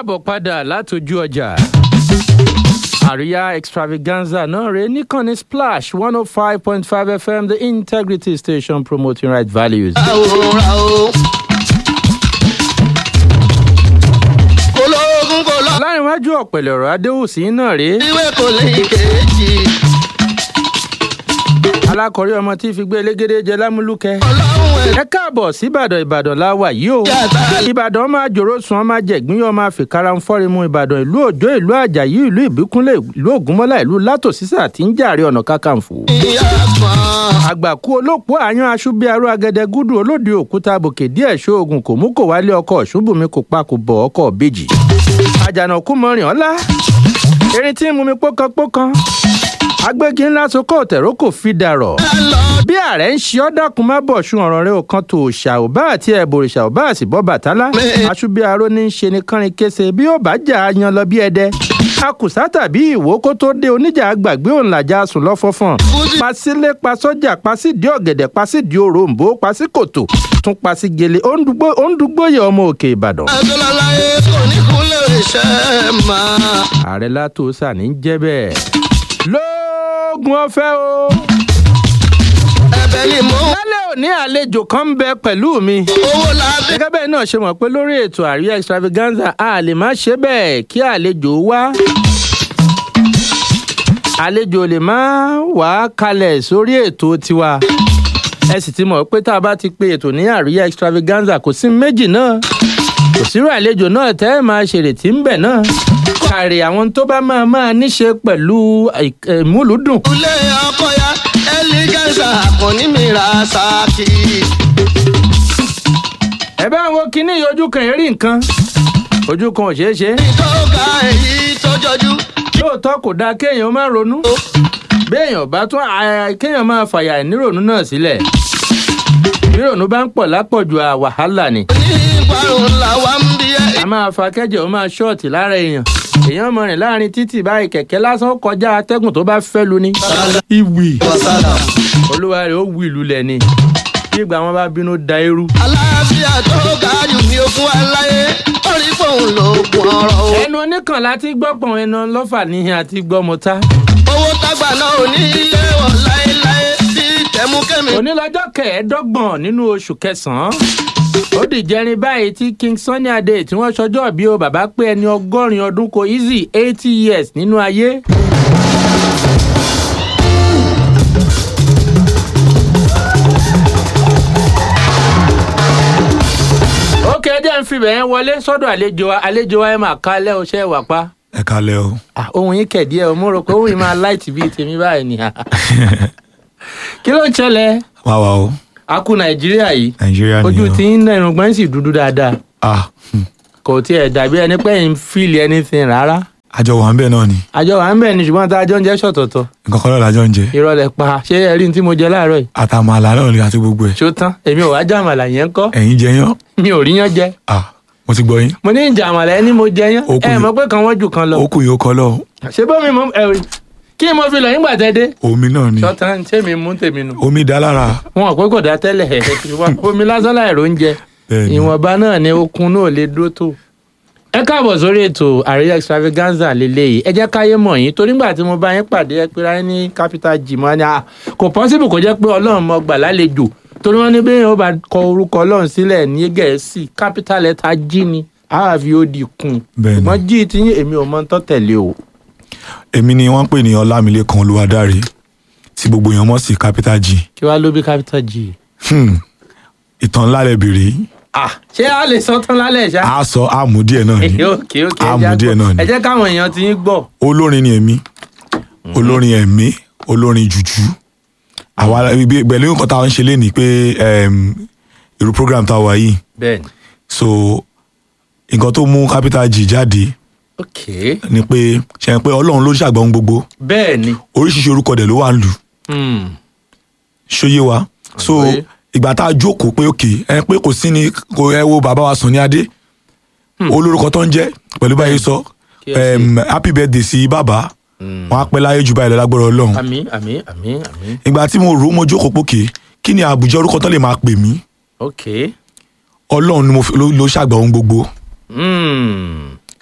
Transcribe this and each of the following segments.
káàbọ̀ padà látọjú ọjà àríyá extravaganza náà rèé níkànnì splash one oh five point five fm the integrity station promoting right values. àwòrán o. ológun kò lọ. láìwájú ọ̀pẹ̀lẹ̀ ọ̀rọ̀ adéhùsí náà rèé ìwé kò lè kejì. alákọ̀rí ọmọ tí fi gbé elégédé jẹ lámúlùkẹ́. ọlọ́run ẹ̀ ẹ káàbọ̀ síbàdàn ìbàdàn la wà yìí o Yàtá. ìbàdàn máa jòrò sùn ọmọ jẹ̀gbín yọ máa fìkara ń fọ́rimu ìbàdàn ìlú òjò ìlú àjàyí ìlú ìbíkúnlẹ̀ ìlú ògúnmọ́lá ìlú látòsísà tí ń jàre ọ̀nà kákàǹfò. ìyá kan. àgbàkú olóòpó àyàn aṣúbíarú agẹdẹgúdù olóde òkúta bòkè díẹ̀ ṣoògùn kò mú kò wálé ọkọ̀ ṣùbùnmi kò pa kò bọ̀ ọkọ̀ bèjì. àjànàkú mọrin ọ̀la erin tí ń mumi pókanpókan agbégi ńlá sokó òtẹ̀rọ kò fi dàrọ̀ bí ààrẹ ń ṣe ọ́ dákun má bọ̀ sun ọ̀rọ̀ rẹ ò kan tó ṣà ò bá àti ẹ̀bùn òrìṣà ò bá àsì bọ́ bàtálá aṣúbíaró ní í ṣe ní kánrin kése bí ó bá jà á yan lọ bí ẹdẹ akùsà tàbí ìwò kó tó dé oníjà àgbàgbé òun làjà sùn lọ́fọ́fọ́n pasílé pasọ́jà pasídìí ọ̀gẹ̀dẹ̀ pasídìí òrombó pasíkòtò tún pasí gele ó ń dúgbò ó ń dúgbòyè ọmọ òkè ìbàdàn. adúláláyé kò ní kúnlẹ̀ iṣẹ́ máa. ààrẹ látòsà ní í jẹ́ bẹ́ẹ̀ lóògùn ọ̀fẹ́ o. ẹ̀bẹ̀ ni mò ń. lálẹ́ òní àlejò kan ń bẹ pẹ̀lú mi. owó ládé. gẹ́gẹ́ bẹ́ẹ̀ náà ṣe mọ̀ pé lórí ètò àríyá extravaganza a lè má ṣe bẹ́ẹ̀ kí àlejò wá. àlejò lè má wá kalẹ̀ sórí ètò tiwa. ẹ sì ti mọ̀ pé tá a bá ti pe ètò ní àríyá extravaganza kò sí méjì náà. kò sírò àlejò náà tẹ́ ẹ máa ṣèrètí ń bẹ̀ náà. kàrí àwọn tó bá máa máa níṣe pẹ̀lú ìmúlùdùn. ilé ọkọ ya ẹlígẹ́sà kò ní mìíràn sáàkì. ẹ bá wo kinní yìí, ojú kan rí nǹkan ojú kan ò ṣeé ṣe. ìtọ́ka èyí tó jọjú. lóòótọ́ kò dáa kéèyàn má ronú béèyàn bá tún à- kéèyàn máa fàyà ìnírònú náà sílẹ̀ ìnírònú bá ń pọ̀ lápọ̀jù à wàhálà ni ní ìparun làwa ń bí ẹ. a máa fa kẹ́jẹ̀ ó máa ṣọ́ọ̀tì lára èèyàn èèyàn mọ rìn láàrin títì báyìí kẹ̀kẹ́ lásán kọjá atẹ́gùn tó bá fẹ́ lu ni. ìwì olúwa rẹ̀ ó wù ìlú lẹ̀ ni bí ìgbà wọn bá bínú da irú. aláàfíà tó ga jù ní ogún aláyé orí fóun ló kún ọrọ̀ o. ẹnu oníkan láti gbọ́pọ̀n ẹnu lọ́fà níhìn àti gbọ́mọta. owó tágbà náà ò ní ilé wọ̀ láéláé bí tẹ̀múkẹ́mi. onílọ́jọ́ kẹẹ̀ẹ́dọ́gbọ̀n nínú oṣù kẹsàn-án ó dìjẹrin báyìí tí king sunny adé tí wọ́n ṣọjọ́ bí o bàbá pé ẹni ọgọ́rin ọdún kò easy eighty years nínú ayé. ó kẹ́jẹ́ ń fi bẹ̀yẹn wọlé sọ́dọ̀ àlejò wa àlejò wa ẹ̀ máa kálẹ̀ ọṣẹ́ wà pa. ẹ kalẹ o Ah, ohun yín kẹ̀dí ẹ̀ o mo rò pé ohun yín máa láìtì bíi tèmi báyìí ni. kí ló ń ṣẹlẹ̀? wá wa o a kú nàìjíríà yìí nàìjíríà ojú nìyẹn tí ń nà irùngbọ́n sì dúdú dáadáa ah hmm. kò tiẹ̀ dàbí ẹni pé ń fíìlì anything rárá àjọ wà ń bẹ náà ni àjọ wà ń bẹ̀ ni ṣùgbọ́n tá a jọ ń jẹ́ ṣọ̀tọ̀tọ̀ nǹkan kan náà lájọ ń jẹ ìrọ̀lẹ́ pa ṣé ẹ rí ní tí mo jẹ láàárọ̀ yìí àtàmàlà náà ni àti gbogbo ẹ ṣó tán èmi ò wá jàmàlà yẹn kọ́ ẹ̀yin jẹyàn mi ò rí yán jẹ ah mo ti gbọ́ yín mo ní jàmàlà ẹni mo jẹ yán Ó kù ẹ yìí. mọ̀ pé kan wọ́n jù kan lọ ó kù yóò kọ lọ ṣé bómi mo ẹ rí kí mo fi lọ yín gbà tẹ́ dé omi náà ni ṣọ́tàn ṣé mi mú tèmi nù omi dá lára wọn ò pé kò dá tẹ́lẹ̀ ṣùgbọ́n omi lásán láì róúnjẹ bẹ́ẹ̀ ni ìwọ̀nba náà ni okun náà lè dúró tó. ẹ káàbọ̀ sórí ètò àríyá extravaganza lélẹ́yìí ẹ jẹ́ káyé mọ̀ yín torí nígbà tí mo bá yín pàdé ẹ pera yín ní capital g mọ́ ni ah, kò possible kó jẹ́ pé ọlọ́run mọ gbà lálejò torí wọ́n ní bí yóò bá kọ orúkọ ọlọ́run sílẹ̀ ní gẹ̀ẹ́sì capital letter g ni àfi ó di kun Bẹ́ẹ̀ ni. ṣùgbọ́n g ti yín èmi ò mọ tán tẹ̀lé o. èmi ni wọ́n ń pè ní ọlámilékan olúwadáre tí gbogbo èèyàn mọ̀ sí capital g kí wàá ló bí capital g. Hmm. ìtàn ńlá lẹ bèrè yìí. ah ṣé a lè sọ tán lálẹ́ ṣá. a sọ àmú díẹ̀ náà ni òkè òkè àmú díẹ̀ náà ẹ ni jẹ́ káwọn èèyàn ti yín gbọ́. olórin ni èmi olórin ẹ̀mí olórin jùjú àwa ibi pẹ̀lú nǹkan tá a ń ṣe lé ní pé em, irú program tá a wà yìí bẹ́ẹ̀ni. so nǹkan tó mú capital g jáde ok ni pé ṣe pé ọlọ́run ló ṣàgbà ohun gbogbo bẹ́ẹ̀ni. oríṣiríṣi orúkọ dẹ̀ ló wà ń lù Hmm. ṣóyé wa so Àgbọ́yé. ìgbà tá a jókòó pé òkè ẹ pé kò sí ni kò ẹ wo bàbá wa Sunny Adé olórúkọ tó ń jẹ́ pẹ̀lú báyìí sọ Kí ẹ ṣe. em, happy birthday sí bàbá wọn á pẹ́ láyé jù báyìí lọ lágbára ọlọ́run àmì àmì àmì àmì ìgbà tí mo rò ó mo jókòó pókè kí ni àbùjá orúkọ tó lè máa pè mí ok ọlọ́run ni mo fi- ló ló ṣàgbà ohun gbogbo Hmm.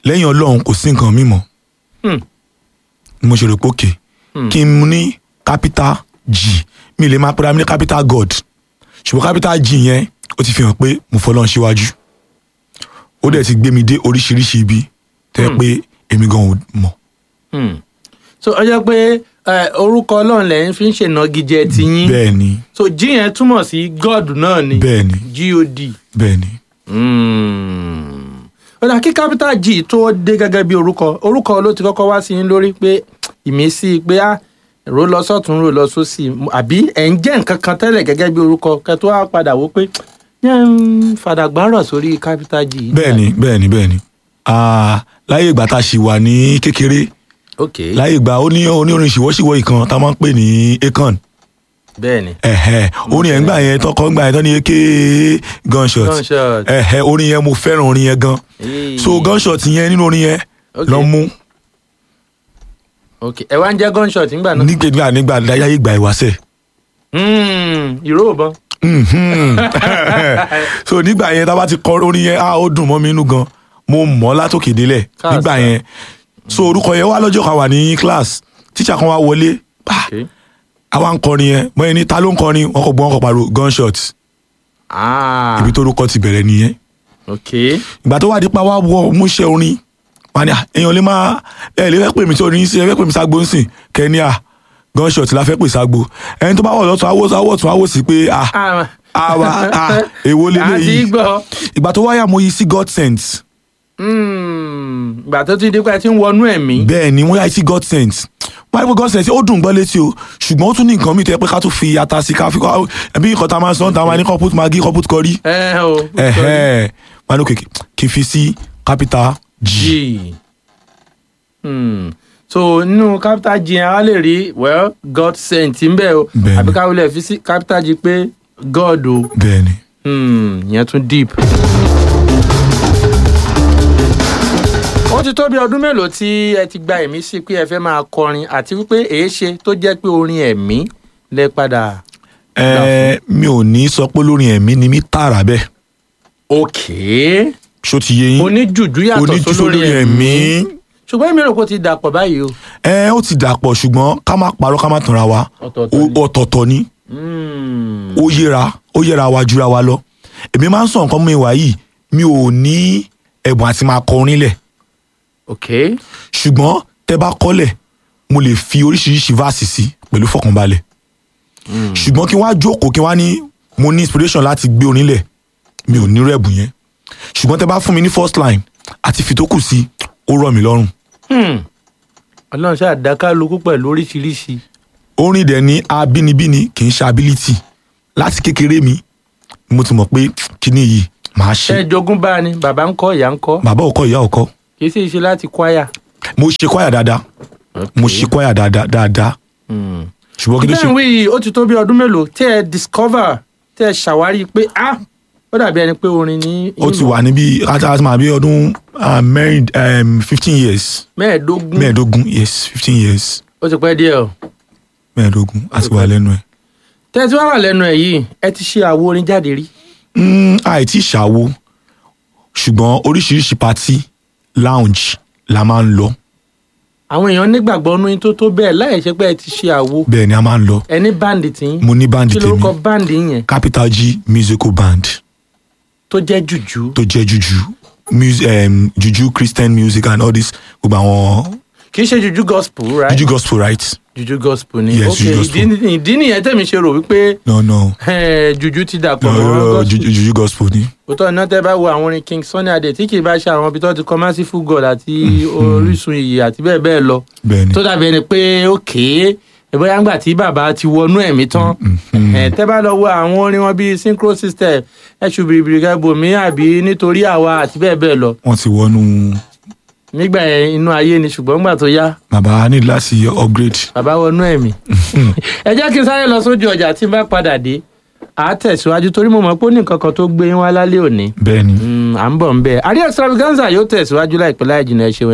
lẹ́yìn ọlọ́run kò sí nǹkan mímọ́ Hmm. mo ṣe rò pé òkè kí n mú ní capital G mi lè máa pera mi ní capital God ṣùgbọ́n capital G yẹn ó ti fi hàn pé mo fọlọ́run síwájú ó dẹ̀ ti gbé mi dé oríṣiríṣi ibi tẹ́ pé èmi gan ò mọ̀ Hmm. so ó jẹ́ pé eh, orúkọ ọlọ́run lẹ́yìn fi ń ṣènagijẹ tiyín bẹ́ẹ̀ ni so g yẹn túmọ̀ sí god náà ni bẹ́ẹ̀ ni god. bẹ́ẹ̀ ni Hmm. ó dà kí capital g tó dé gẹ́gẹ́ bí orúkọ orúkọ ló ti kọ́kọ́ wá sí yín lórí pé ìmísí pé á ró lọ sọ́tún ró lọ sósì àbí ẹ̀ ń jẹ́ nǹkan kan tẹ́lẹ̀ gẹ́gẹ́ bí orúkọ kẹ́ tó wá padà wò pé yẹn ń fàdàgbárọ̀ sórí capital g. yìí. bẹ́ẹ̀ ni bẹ́ẹ̀ ni bẹ́ẹ̀ ni Ah, láyé ìgbà tá a ṣì wà ní kékeré ok láyé ìgbà ó ní onírin ṣìwọ́ṣìwọ́ ìkan tá a máa ń pè ní akon bẹ́ẹ̀ ni ẹ̀hẹ́ orin yẹn gbà yẹn tọkọ gbà yẹn tán ní eke gunshot Gunshot. ẹ̀hẹ́ orin yẹn mo fẹ́ràn orin yẹn gan Hey. so gunshot yẹn nínú orin yẹn Ok. lọ mú ok ẹ wá ń jẹ́ gunshot nígbà náà. nígbà nígbà láyé ìgbà ìwáṣẹ̀ Hmm, ìró òbọn. Mhm. so nígbà yẹn tá a bá ti kọ orin yẹn ah ó dùn mọ́ mi inú gan mo mọ̀ ọ́ látòkè délẹ̀ Káàsà. nígbà yẹn so orúkọ yẹn wá lọ́jọ́ kan wà ní class tíṣà kan wá wọlé ah, ok àwa ń kọrin yẹn mọ ẹni ta ló ń kọrin wọn kò gbọ́ wọn kò pariwo gunshot ah ibi tó orúkọ ti bẹ̀rẹ̀ nìyẹn ok ìgbà tó wà dípa wá wọ múṣẹ orin wọn ni "Ah, èèyàn lè máa ẹ lè fẹ́ pè mí tí orin sí ẹ fẹ́ pè mí ságbo ń sìn kẹ́ni à gunshot la fẹ́ pè ságbo ẹni tó bá wọ̀ lọ́tún awó awó tún awó sí pé à ah àwa à èwo àti lélẹ́yìí gbọ́. ìgbà tó wáyà mo yí sí god sense Hmm, ìgbà tó ti di pé ẹ ti ń wọnú ẹ̀mí. bẹ́ẹ̀ ni wọ́n yá sí god sense wọ́n yá sí god sense ó dùn gbọ́ létí o ṣùgbọ́n ó tún ní nǹkan mi tẹ́ pé ká tún fi ata sí ká fi kọ́ ẹbí nǹkan tá a máa sọ tá a máa ní kọ́ put magi kọ́ put curry ẹ o ẹ̀hẹ́ wọn ní òkè kí n fi sí capital g g Hmm, so nínú capital g yẹn a lè rí well god sent ń bẹ o Bẹ́ẹ̀ni. àbí ká wọlé fi sí capital g pé god o bẹ́ẹ̀ ni. Hmm, ìyẹn tún deep. ó ti tó bí ọdún mélòó tí ẹ ti gba ẹ̀mí sí pé ẹ fẹ́ máa kọrin àti wípé èé ṣe tó jẹ́ pé orin ẹ̀mí lẹ padà. ẹ mi ò ní sọ pé lórin ẹ̀mí ni mí tààrà bẹ́ẹ̀ òkè ṣó ti yé yín oníjùjú yàtọ̀ oníjú sólórí ẹ̀mí ṣùgbọ́n èmi rò pé ó ti dàpọ̀ báyìí o. ẹ ó ti dàpọ̀ ṣùgbọ́n ká má parọ́ ká má tanra wa Ọ̀tọ̀ọ̀tọ̀ Ó- ni. ọ̀tọ̀ọ̀tọ̀ ni Hmm, ó yẹra ó yẹra wa jura wa lọ èmi máa ń sọ nǹkan mi wá yìí mi ò ní ẹ̀bùn àti máa kọ orin lẹ̀ ok ṣùgbọ́n tẹ bá kọ́lẹ̀ mo lè fi oríṣiríṣi verse sí pẹ̀lú fọkànbalẹ̀ ṣùgbọ́n kí wọ́n á jókòó kí wọ́n á ní mo ní inspiration láti gbé orin lẹ̀ mi ò nírú ẹ̀bùn yẹn ṣùgbọ́n tẹ bá fún mi ní first line àti fìtókù sí ó rọ̀ mí lọ́rùn Hmm, ọlọ́run ṣáà dákàlùkù pẹ̀lú oríṣiríṣi. orin dẹ̀ ní abínibíni kì í ṣe ability láti kékeré mi mo ti mọ̀ pé kíní yìí màá ṣe ṣe jogún bá ni bàbá ń kọ́ ìyá ń kọ́ bàbá ò kọ́ ìyá ò kọ́ kì í sì ṣe láti kwaya. mo ṣe kwaya dáadáa mo ṣe kwaya dáadáa dáadáa Hmm. ṣùgbọ́n kí ló ṣe bẹ́ẹ̀ wí yìí ó ti tó bí ọdún mélòó tẹ́ ẹ discover tẹ́ ẹ ṣàwárí pé ah ó dàbí ẹni pé orin ní. ó ti wà níbi àti máa bí ọdún ah, mẹ́rin fifteen years mẹ́ẹ̀ẹ́dógún mẹ́ẹ̀ẹ́dógún yes fifteen years ó ti pẹ́ díẹ̀ o. mẹ́ẹ̀ẹ́dógún àti wà lẹ́nu ẹ̀. tẹ́ ẹ ti wá wà lẹ́nu ẹ̀ yìí ẹ ti ṣe àwo orin jáde rí. Mm, àìtí ṣàwo ṣùgbọ́n oríṣiríṣi party lounge la máa ń lọ àwọn èèyàn nígbàgbọ́ nú yín tó tó bẹ́ẹ̀ láì ṣe pé ẹ ti ṣe àwo bẹ́ẹ̀ ni a máa ń lọ ẹ ní báǹdì tí yín mo ní báńdì kí tèmi lórúkọ báǹdì yẹn capital g musical band tó jẹ́ jùjú tó jẹ́ juju mus- um, juju christian music and all this gbogbo àwọn kì í ṣe jùjú gospel right juju gospel right jùjú gospel ni Yes, ok juju gospel. ìdí ìdí nìyẹn tẹ̀mí ṣe rò wípé no no eh, jùjú ti dàpọ̀ no, mọ́ no, no gospel. juju, juju gospel ni òótọ́ iná tẹ́ bá wo àwọn orin king sunny adé tí kì í bá ṣe àwọn ibi tó ti kọ merciful god àti orísun iyì àti bẹ́ẹ̀ bẹ́ẹ̀ lọ bẹ́ẹ̀ ni tó dàbí ẹni pé òkè ìbáyà ńgbà tí bàbá ti wọnú ẹ̀mí tán ẹ̀ tẹ́ bá lọ wo àwọn orin wọn bíi synchro system ẹ̀ṣù bìrìbìrì gẹ́gbòmí àbí nítorí àwa àti bẹ́ẹ̀ bẹ́ẹ̀ lọ wọ́n ti wọnú nígbà yẹn inú ayé ni ṣùgbọ́n ńgbà tó yá bàbá ní láti upgrade bàbá wọnú ẹ̀mí ẹ jẹ́ kí n sáré lọ sójú ọjà tí n bá padà dé à á tẹ̀síwájú torí mo mọ̀ pé ó ní nǹkan kan tó gbé yín wá lálẹ́ òní bẹ́ẹ̀ ni. Mm, à ń bọ̀ ń bẹ́ẹ̀ àríyá extravaganza yóò tẹ̀síwájú láìpẹ́ láì jìnnà ẹ ṣeun